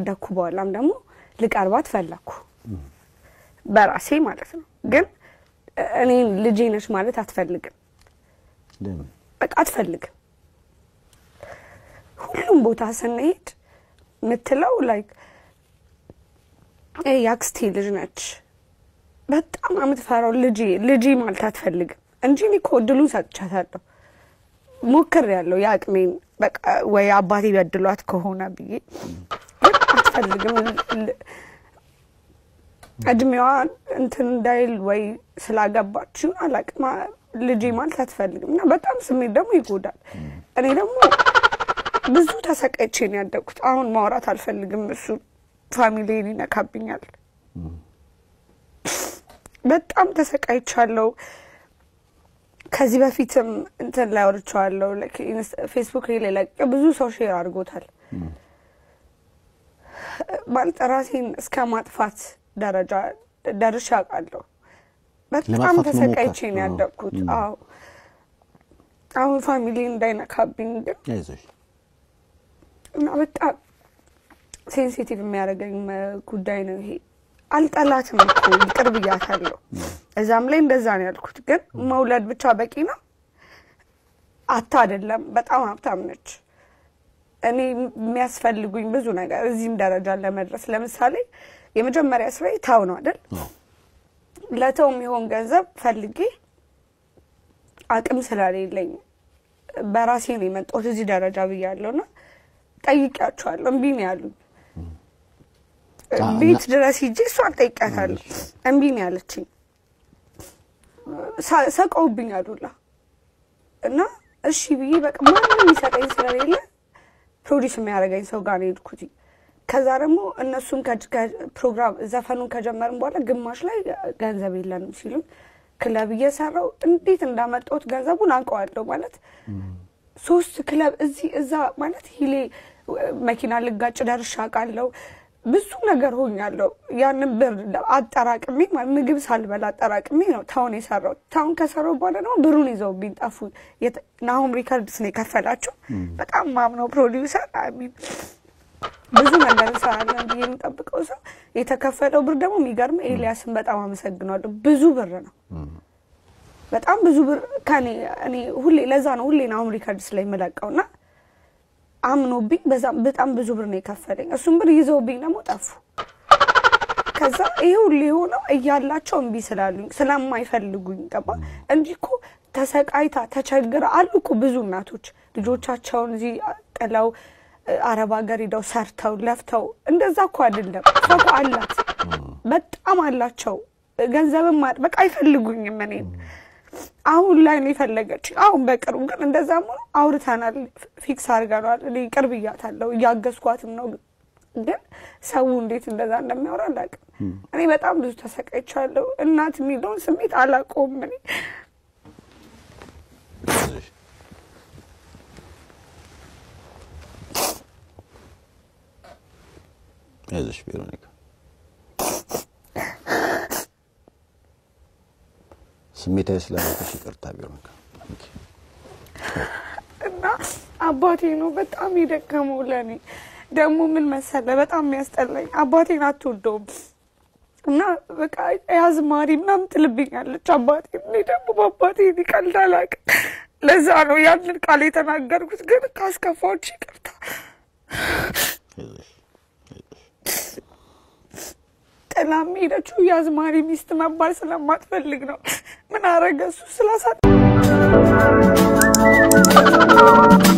ካደግኩ በኋላም ደግሞ ልቀርባት ፈለግኩ በራሴ ማለት ነው። ግን እኔ ልጄ ነች ማለት አትፈልግም፣ ለምን በቃ አትፈልግም። ሁሉም ቦታ ስንሄድ የምትለው ላይክ የአክስቴ ልጅ ነች በጣም የምትፈራው ልጄ ልጄ ማለት አትፈልግም እንጂ እኔ እኮ እድሉን ሰጥቻታለሁ ሞክሬያለሁ የአቅሜን በቃ ወይ አባቴ በድሏት ከሆነ ብዬ ግን አትፈልግም ል- እድሜዋ እንትን እንዳይል ወይ ስላገባችው አላቅም ልጄ ማለት አትፈልግም እና በጣም ስሜት ደግሞ ይጎዳል እኔ ደግሞ ብዙ ተሰቃይቼ ነው ያደግኩት አሁን ማውራት አልፈልግም እሱ ፋሚሊን ይነካብኛል በጣም ተሰቃይቻለሁ ከዚህ በፊትም እንትን ላይ አውርቼዋለሁ ላይክ ኢንስ- ፌስቡክ ላይ ላይ ብዙ ሰው ሼር አድርጎታል ማለት ራሴን እስከ ማጥፋት ደረጃ ደርሼ አውቃለሁ በጣም ለማጥፋት ተሰቃይቼ መሞከር። ነው አዎ። ያደግኩት ም። አዎ አሁን ፋሚሊ እንዳይነካብኝ ግን አይዞሽ እና በጣም ሴንሲቲቭ የሚያደርገኝ መ- ጉዳይ ነው ይሄ። አልጠላትም እኮ ይቅር ብያታለሁ። እዛም ላይ እንደዛ ነው ያልኩት። ግን መውለድ ብቻ በቂ ነው አታ አይደለም። በጣም ሀብታም ነች። እኔ የሚያስፈልጉኝ ብዙ ነገር እዚህም ደረጃ ለመድረስ ለምሳሌ የመጀመሪያ ስራዬ ታው ነው አይደል? አዎ። ለተው የሚሆን ገንዘብ ፈልጌ አቅም ስለሌለኝ በራሴ ነው የመጣሁት እዚህ ደረጃ ብያለሁ እና ጠይቂያቸዋለሁ። እምቢ ነው ያሉኝ። አ- ቤት እና- ድረስ ሂጄ እሷን ጠይቂያታለሁ። እምቢ ነው ያለችኝ። ሳ- ሰቀውብኝ አሉላ እና እሺ ብዬ በቃ ማንም የሚሰጠኝ ስለሌለ ፕሮዲስ የሚያደርገኝ ሰው ጋር ነው የሄድኩት። ከዛ ደግሞ እነሱም ከ- ከ- ፕሮግራም ዘፈኑን ከጀመርን በኋላ ግማሽ ላይ ገንዘብ የለንም ሲሉኝ ክለብ እየሰራው እንዴት እንዳመጣሁት ገንዘቡን አውቀዋለሁ ማለት ሶስት ክለብ እዚህ እዛ ማለት ሂሌ መኪና ልጋጭ ደርሻ አውቃለሁ። ብዙ ነገር ሆኛለሁ። ያንን ብር አጠራቅሜ ማለት ምግብ ሳልበላ አጠራቅሜ ነው ታውን የሰራው። ታውን ከሰራው በኋላ ደግሞ ብሩን ይዘውብኝ ጠፉ። የት- ናሆም ሪከርድስ ነው የከፈላቸው። በጣም ማምነው ፕሮዲውሰር አሚን ብዙ ነገር እንሰራለን ብዬ የምጠብቀው ሰው የተከፈለው ብር ደግሞ የሚገርም ኤልያስን በጣም አመሰግናለሁ። ብዙ ብር ነው በጣም ብዙ ብር ከኔ እኔ ሁሌ ለዛ ነው ሁሌ ናሆም ሪከርድስ ላይ የምለቀው እና አምኖብኝ በዛም በጣም ብዙ ብር ነው የከፈለኝ። እሱም ብር ይዘውብኝ ደግሞ ጠፉ። ከዛ ይሄ ሁሉ የሆነው እያላቸው እምቢ ስላሉኝ ስለማይፈልጉኝ ገባ እንጂ እኮ ተሰቃይታ ተቸግራ አሉ እኮ ብዙ እናቶች ልጆቻቸውን እዚህ ጥለው እ፣ አረብ ሀገር ሄደው ሰርተው ለፍተው እንደዛ እኮ አይደለም። እሷ እኮ አላት በጣም አላቸው። ገንዘብም አ- በቃ አይፈልጉኝም እኔን አሁን ላይ ነው የፈለገች። አሁን በቅርቡ ግን እንደዛም ሆኖ አውርተናል፣ ፊክስ አድርገናል። እኔ ቅርብ እያታለሁ እያገዝኳትም ነው። ግን ሰው እንዴት እንደዛ እንደሚያወራ አላውቅም። እኔ በጣም ብዙ ተሰቃይቻለሁ። እናት የሚለውን ስሜት አላውቀውም እኔ አይዞሽ አይዞሽ ቬሮኒካ ስሜታዊ ስለነበርሽ ይቅርታ ቬሮኒካ ኦኬ። እና አባቴ ነው በጣም የደከመው ለእኔ። ደግሞ ምን መሰለ በጣም የሚያስጠላኝ አባቴን አትወደውም እና በቃ ያዝማሪ ምናምን ትልብኛለች አባቴ። እኔ ደግሞ በአባቴ እኔ ቀልድ አላውቅም። ለዛ ነው ያንን ቃል የተናገርኩት። ግን ካስከፋዎች ይቅርታ። አይዞሽ ጥላም ሄደችው የአዝማሪ ሚስት መባል ስለማትፈልግ ነው። ምን አረገ እሱ ስላሳ